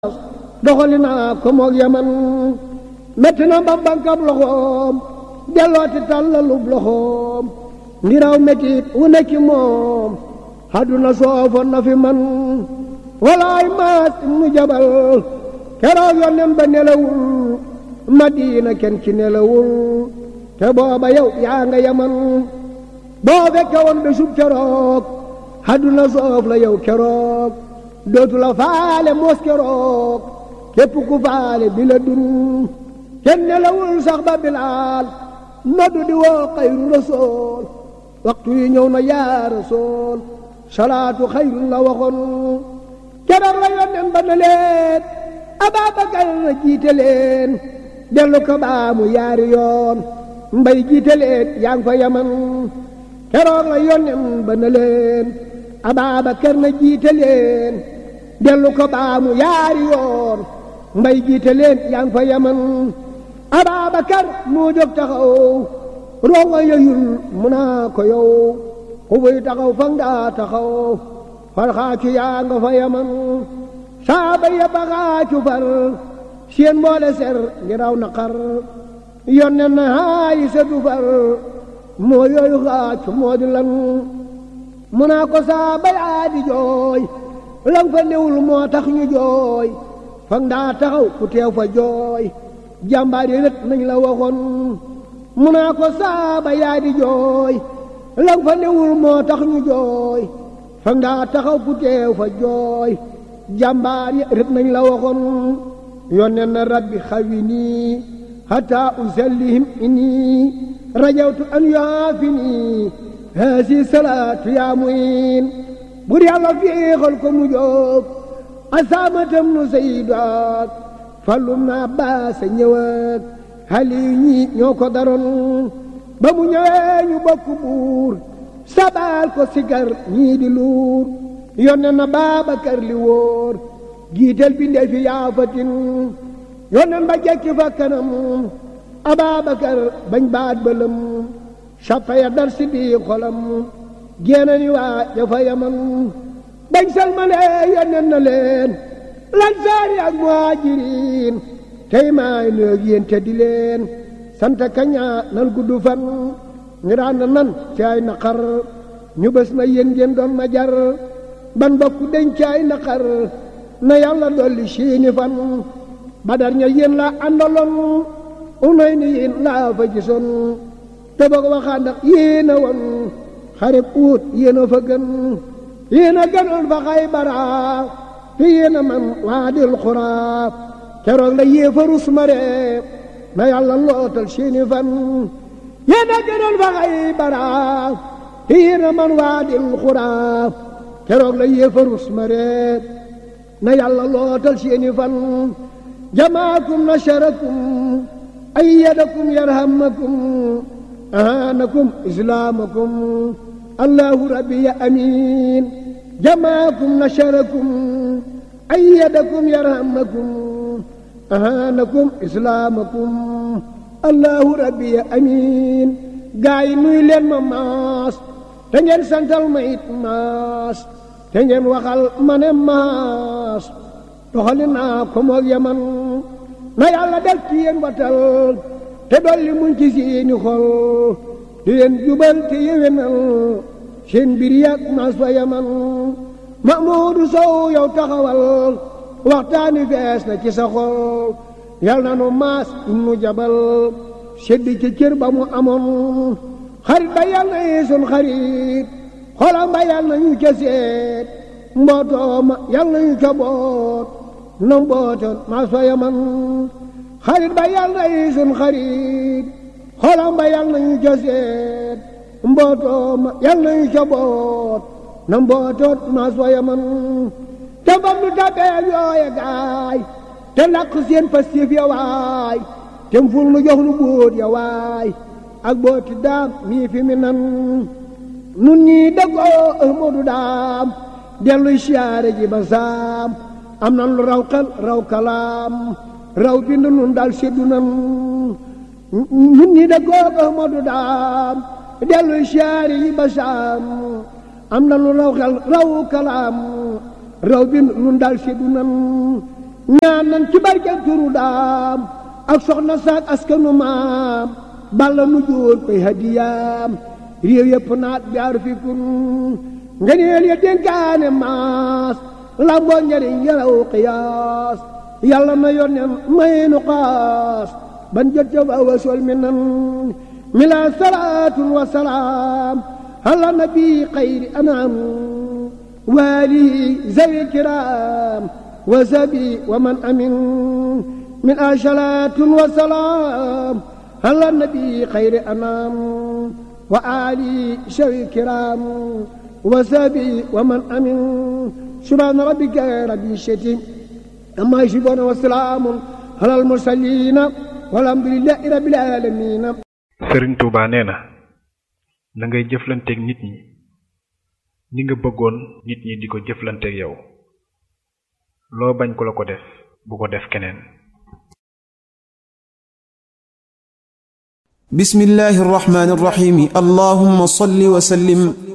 doxali naa ko moog yaman metti na ba bankab loxoom dellooti tàllalub loxoom ngiraw mettit wu nekki moom àdduna soofoon na fi man walaay maas ibnu jabal keroog yonnen ba nelawul madina kenn ci nelawul te booba yow yaa nga yaman boo fekke woon bésub keroog àdduna soof la yow keroog dootu la faale moos keroog képp ku faale bi la dun kenn nelawul sax ba bilaal noddu di woo xayru rasool waxtu yi ñëw na yaa rasool salaatu xayrun la waxoon keroog la yónneen ba na leen Ababakar na jiite leen dellu ko baamu yaari yoon mbay jiite leen yaa ngi fa yaman keroog la yónneen ba na leen Ababakar na jiite leen dellu ko baamu yaari yoon mbay jiite leen yaa ngi fa yaman Ababakar moo jóg taxaw rongo yeyul mu naa ko yow ku buy taxaw fa nga taxaw farxaacu yaa nga fa yaman saaba ya baxaacu far seen mboole ser ngiraw naqar yonne na haayi setu far moo yooyu xaacu moo di lan mu naa ko saaba yaa di jooy lang fa newul moo tax ñu jooy fa nga taxaw ku teew fa jooy jàmbaar yi rët nañ la waxoon mu naa ko saaba yaa di jooy lang fa newul moo tax ñu jooy fa nga taxaw ku teew fa jooy jàmbaar yi rët nañ la waxoon yónnee na rabbi xawi nii hatta usallihim inni rajawtu an yuaafi nii haasi salaatu yaa muin bur yàlla féexal ko mu jóg asaamatam nu sayyidaat fallum na baasa ñëwaat xali ñi ñoo ko daroon ba mu ñëwee ñu bokk buur sabaal ko sigar ñii di luur yonne na Baabakar li wóor giitel bi ndee fi yaafatin yonnen ba jekki fa kanam Ababakar bañ baat bëlëm sappa ya dar si bii xolam génne ni waa jafa yaman bañ salmalee yonnen na leen lansaari ak muhaajiriin tey maay nëeg yéen te di leen sant kaña nan gudd fan ñu daan nan ci ay naqar ñu bés na yéen ngeen doon ma jar ban bokku deñ ci ay naqar na yàlla dolli siini fan badar ña yéen la àndaloon unay ni yéen laa fa gisoon te boog waxaan ndax yéen a woon xarib uut yéen a fa gën yéen a gënoon fa Xaybara te yéen a man waadil xuraa keroog la yéefarus mare na yàlla lootal seeni fan yéen a gënoon fa Xaybara te yéen a man waadil xuraa keroog la yéefarus mare na yàlla lootal seeni fan jamaakum nasarakum ayyadakum yarhamakum ahanakum islaamakum allahu rabbi ya amiin jamaakum nasarakum ayyadakum yarhamakum ahanakum islaamakum allahu rabbi ya amiin gaa yi nuy leen ma maas te ngeen santal ma it maas te ngeen waxal ma ne maas doxali naa ko moog yaman na yàlla def ci yéen watal te dolli muñ ci seeni xol di leen jubal te yéwénal seen mbir yàgg maas fa yaman Mahmoudou Sow yow taxawal waxtaani fees na ci sa xol yal na nu maas nu jabal sedd ci cër ba mu amoon xarit ba yal na yi sun xarit xolam ba yal na ñu ca seet mbootoo ma yal na ñu ca boot na mbootoon maas fa yaman xarit ba yal na yi sun xarit xolam ba yal na ñu ca seet mbootoo ma yal na ñu ca boot na mbootoot maas fa yaman te bam nu tabeel yooye gaay te làq seen pastif ya waay te ful nu jox nu bóot ya waay ak booti daam mii fi mi nan nun ñii dëggoo Ahmadu daam delluy siyaare ji ba saam am nan lu raw xel raw kalaam raw bind nun dal seddu nan nun ñii dëggoo Ahmadu daam delluy siyaare ji ba saam am nan lu raw xel raw kalaam raw bi nun daal seddu nan ñaan nan ci barke turu daam ak soxna saak askanu maam balla nu jóor koy hadiyaam réew yëpp naat jaar fi kun ngeneel ya dénkaane maas lamboo njariñ yalaw qiyaas yàlla na yonen maynu xaas ban jot ca waawa sol mi nan mi la salaatun wa salaam ala nabi xayri anam waalihi zawi kiraam wa sabi wa man amin min asalaatun wa salaam ala nabi xayri anam wa ali zawi kiraam wa sabi wa man amin subhaana rabbika rabbil izzati amma yasifuun wa salaamun alal mursaliin walhamdulillahi rabbil aalamiin sëriñ Touba nee na na ngay jëflanteeg nit ñi ni nga bëggoon nit ñi di ko jëflanteeg yow loo bañ ku la ko def bu ko def keneen bismillahi arrahmani arrahim allahumma salli wa sallim